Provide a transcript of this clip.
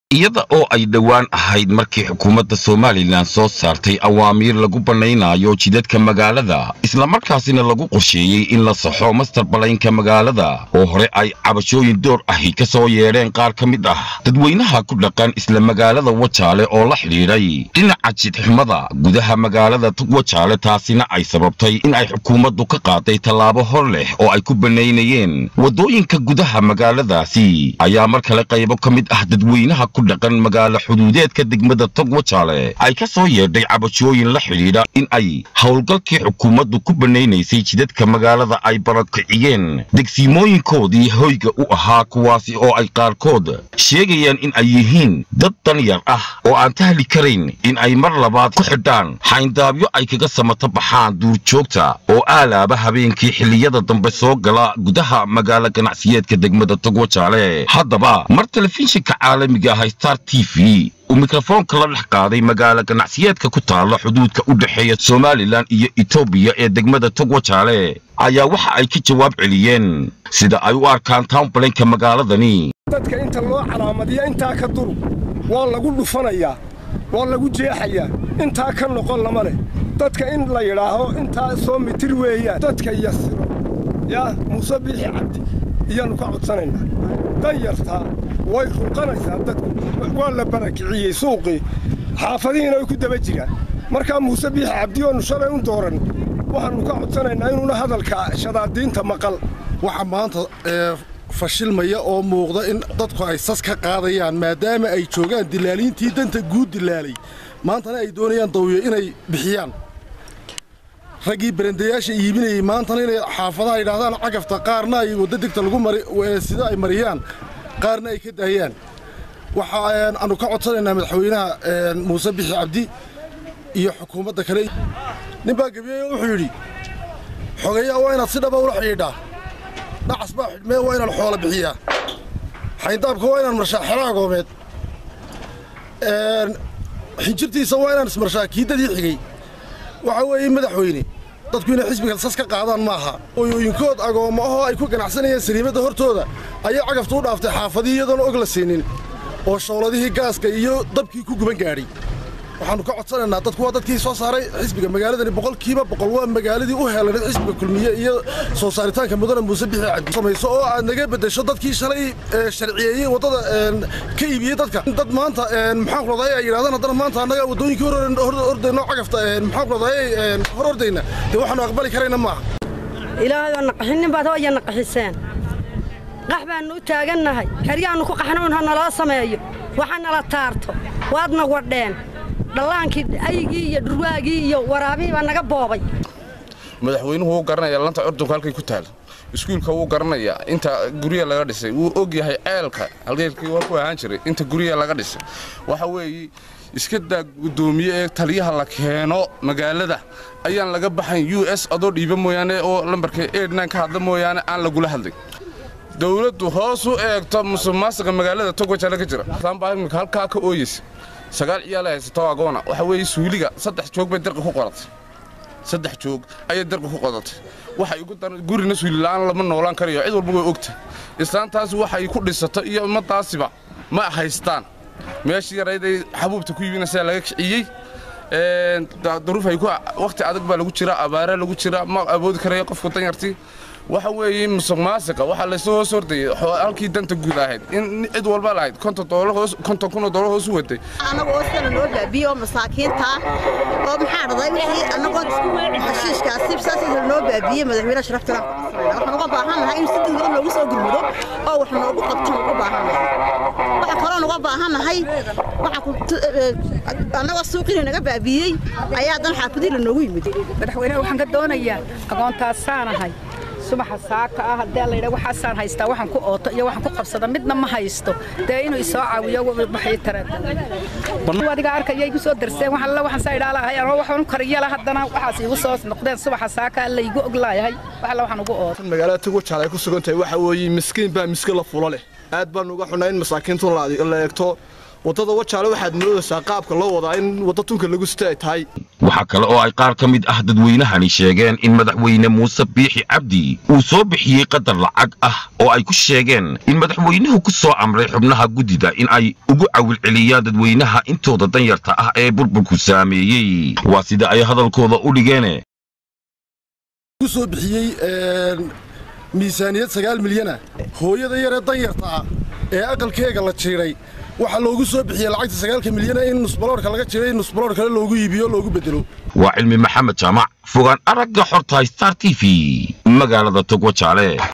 iyada oo ay dhowaan ahayd markii xukuumadda somalilan soo saartay awaamiir lagu bannaynayo jidadka magaalada islamarkaasina lagu qorsheeyey in la saxo mastar balaynka magaalada oo hore ay cabashooyin door ahi ka soo yeedheen qaar ka mid ah dadweynaha ku dhaqan isla magaalada wajaale oo la xidhiidhay dhinaca jidxumada gudaha magaalada wajaale taasina ay sababtay in ay xukuumaddu ka qaaday tallaabo hor leh oo ay ku bannaynayeen waddooyinka gudaha magaaladaasi ayaa mar kale qaybo ka mid ah dadweynaha dhaqan magaalo xuduudeedka degmada tog wajaale ay ka soo yeedhay cabashooyin la xidhiidha in ay howlgalkii xukuumaddu ku bannaynaysay jidadka magaalada ay barakiciyeen degsiimooyinkoodii hoyga u ahaa kuwaasi oo ay qaarkood sheegayaan in ay yihiin dad danyar ah oo aan tahli karayn in ay mar labaad ku xidhaan xayndaabyo ay kaga samata baxaan duurjoogta oo aalaaba habeenkii xilliyada dambe soo gala gudaha magaalo ganacsiyeedka degmada tog wajaale haddaba mar telefishinka caalamiga ah star t v uu mikrofoonka la dhex qaaday magaalo ganacsiyeedka ku taalla xuduudka u dhexeeya somalilan iyo etoobiya ee degmada tog wajaale ayaa waxa ay ka jawaab celiyeen sida ay u arkaan townbalanka magaaladani dadka inta loo calaamadiya intaa ka duru waa lagu dhufanayaa waa lagu jeexayaa intaa ka noqon lama leh dadka in la yidhaaho intaa soo mitir weeyaan dadka yasiro yaa muuse biixi cabdi iyaannu ka codsanaynaa danyartaa way ruqanaysaa dadku waa la barakiciyey suuqii xaafadihiina way ku daba jiraan markaa muuse biixi cabdi oonu shalay u dooran waxaannu ka codsanaynaa inuuna hadalka shadaadiinta maqal waxa maanta fashilmaya oo muuqda in dadku ay sas ka qaadayaan maadaama ay joogaan dilaaliintii danta guud dilaalay maantana ay doonayaan dawyo inay bixiyaan raggii barandayaasha iibinayey maantana inay xaafadaha yidhaahdaan cagafta qaarna ay wadda degta lagu mari sida ay mariyaan qaarna ay ka daayaan waxa aanu ka codsanaynaa madaxweynaha muuse bixi cabdi iyo xukuumadda kale nin baa gebiyeyo wuxuu yidhi xogeeyaa waa inaad si dhaba ula xidhiidhaa dhacas baa xidhmee waa inaan xoola bixiyaa xayndaabka waa inaan marshaa xero agoomeed xinjirtiisa waa inaan ismarshaa kiiddadii xigay waxa weeye madaxweyne dadku inay xisbiga sas ka qaadaan ma aha ooyooyinkood agoommo ahoo ay ku ganacsanayeen sariimadda hortooda ayay cagaftu u dhaaftay xaafadii iyadoona og la siinin oo shawladihii gaaska iyo dabkii ku guban gaadhay waxaannu ka codsanaynaa dadku waa dadkii soo saaray xisbiga magaaladani boqolkiiba boqol waa magaaladii u heelaneed xisbiga kulmiye iyo soo saaritaanka mudane muuse bixi cabdi samayso oo aad naga beddesho dadkii shalay sharciyeeyey waddada ka iibiyey dadka dad maanta maxaan ku raday ay yidhahdaan haddana maanta annaga waddooyinkii hor ordayno cagafta maxaan ku raday hor ordayna dee waxaannu aqbali karayna maaha ilaahay oo naqaxinin baad hooya naqaxiseen qax baannu u taagannahay xeryaannu ku qaxnuun ha naloo sameeyo waxa nala taarto waadna wadheen dhallaankii aygii iyo dhurwaagii iyo waraabihii baa naga boobay madaxweynuhu wuu garanayaa lanta curdunka halkay ku taal iskuulka wuu garanayaa inta gurya laga dhisay wuu og yahay ceelka halgeelkii waa ku ahaan jiray inta gurya laga dhisay waxa weeye iska daa guddoomiye ee taliyaha la keeno magaalada ayaan laga baxayn u s adoo dhiiba mooyaane oo lambarka eednan ka hadla mooyaane aan lagula hadlay dowladdu hoos u eegto musuqmaasuqa magaalada togwajaale ka jira baa imika halkaa ka ooyeysa sagaal ciyaala haysato agoona waxa weeye suuliga saddex joog bay darqa ku qoratay saddex joog ayay darqa ku qodatay waxay ugu daran gurina suulila'aan lama noolaan karayo cid walba way ogta islaantaasi waxay ku dhisato iyo ummadaasiba ma haystaan meeshii yarayd ay xabuubta ku iibinaysaa laga kiciyey duruuf ay ku wakhti adag baa lagu jiraa abaara lagu jiraa ma awoodi karayo qofku danyartii waxa weeye musuq maasiqa waxaa laysu hoos hordayay halkii danta guud ahayd in cid walba lahayd konton kunoo doolar hoos u waday annagu oo sana noo baabiye oo masaakiinta oo maxaa dhaday wixii annagoo hashiishkaasi saasii noo baabiye madaxweyne sharafta waxaan uga baahannahay in si degdeg loogu soo gurmudo oo wax noogu qabtaan uga baahannahay waxa kaloon uga baahannahay annagoo suuqiina naga baabiyey ayaa dan xaafadii lanoogu yimid madaxweynaha waxaan ka doonayaa aqoontaassaanahay subaxa saaka ah haddee laydha waxaasaan haystaa waxaan ku ooto iyo waxaan ku qabsada midna ma haysto dee inuu isoo caawiyo baxii tareeda adiga arkaya igu soo darseen wax alla waxaan saa idhaalahay anoo waxaan kariyala haddana waxaas igu soo noqdeen subaxa saaka alla igu oglaayahay wax alla waxaan ugu ooto magaalada tugwajaal ay ku sugan tahay waxa weeye miskiin baa miskiin la fulo leh aad baan uga xunnaa in masaakiintu la eegto waddada wajaale waxaad moodaysaa qaabka loo wadaa in wadda tunka lagu sita ay tahay waxaa kale oo ay qaar ka mid ah dadweynahani sheegeen in madaxweyne muuse biixi cabdi uu soo bixiyey qadar lacag ah oo ay ku sheegeen in madaxweynuhu ku soo amray xubnaha guddida in ay ugu cawilceliyaan dadweynaha intooda danyarta ah ee burburku saameeyey waa sida ay hadalkooda u dhigeen ku soo bixiyey miisaaniyad sagaal milyana hooyada yaree danyarta ah ee aqalkeega la jiiray waxaa loogu soo bixiyey lacagta sagaalka milyana in nusbaloorka laga jiray in nusbaloor kale loogu iibiyo loogu bedelo waa cilmi maxamed jaamac fogaan aragga xorta star t v magaalada togwajaale